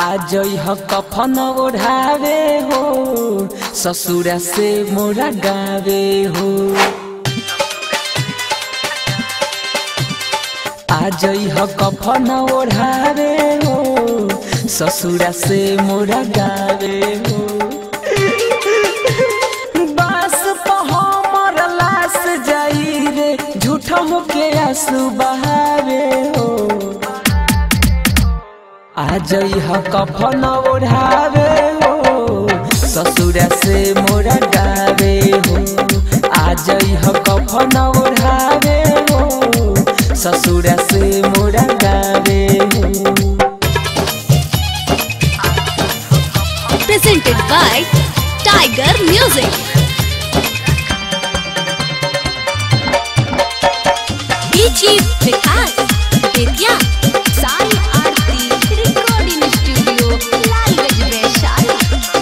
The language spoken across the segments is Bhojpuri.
आज यह कफन ओढ़ावे हो ससुरा से मोरा गावे हो आज यह कफन ओढ़ावे हो ससुरा से मोरा गावे हो बास हमर लाश जाई रे झूठ मुके आंसू बहावे हो आज यह कफन ओढ़ावे हो ससुरा से मोरा गावे हो आज यह कफन ओढ़ावे हो ससुरा से मोरा गावे हो presented by Tiger Music. DJ Vikas Vidya Sai Aarti Recording Studio Lalganj Vaishali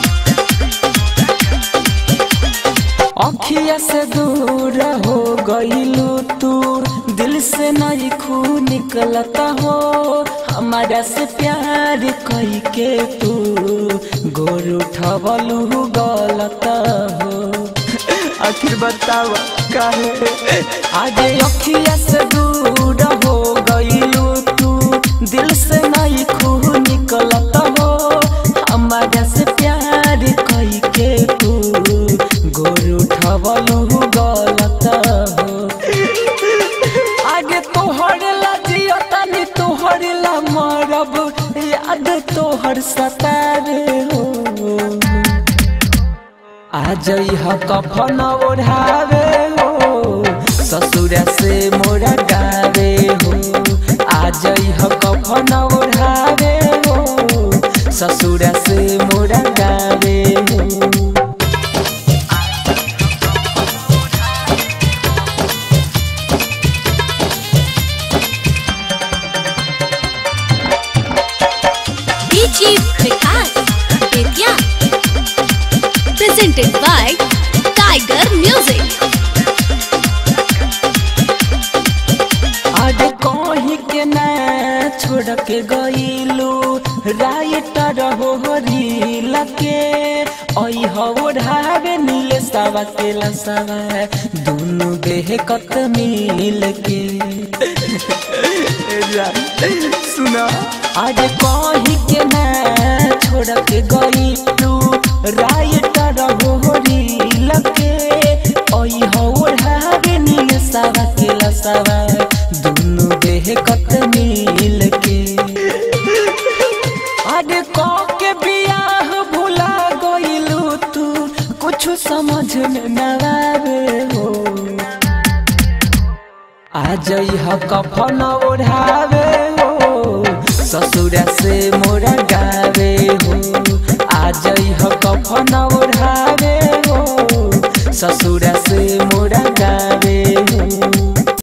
अखिया से दूर हो गईलू तू दिल से नहीं खून निकलता हो हमारा से प्यार कई के तू गोर उठवलू गलत हो आखिर बताव काहे आज अखिया से दूर हो गईलू तू दिल से नहीं खून निकलता हो हमारा से प्यार कई के तू गोर उठवलू गलत हो आगे तोहर ला जियो तनी तोहर ला मरब याद तोहर सतारे हो आज यह कफन ओढ़ावे हो ससुरा से मोरा गावे हो आज यह कफन ओढ़ावे हो ससुरा से मोरा गावे हो DJ Vikas Vidya Presented by Tiger Music. आज कहीं के ना छोड़ के गईलू राइटर हो रील के ओई हो ढावे नीले सावा के लसावा दोनों देह कत मिल के सुना आज कहीं के ना छोड़ के गईलू राइटर हो रील के ओई हो ढावे नीले सावा के लसावा दोनों देह कत मिल के अरे कौ के बियाह भुला गइलू तू कुछ समझ में न आवे हो आज यह कफन ओढ़ावे हो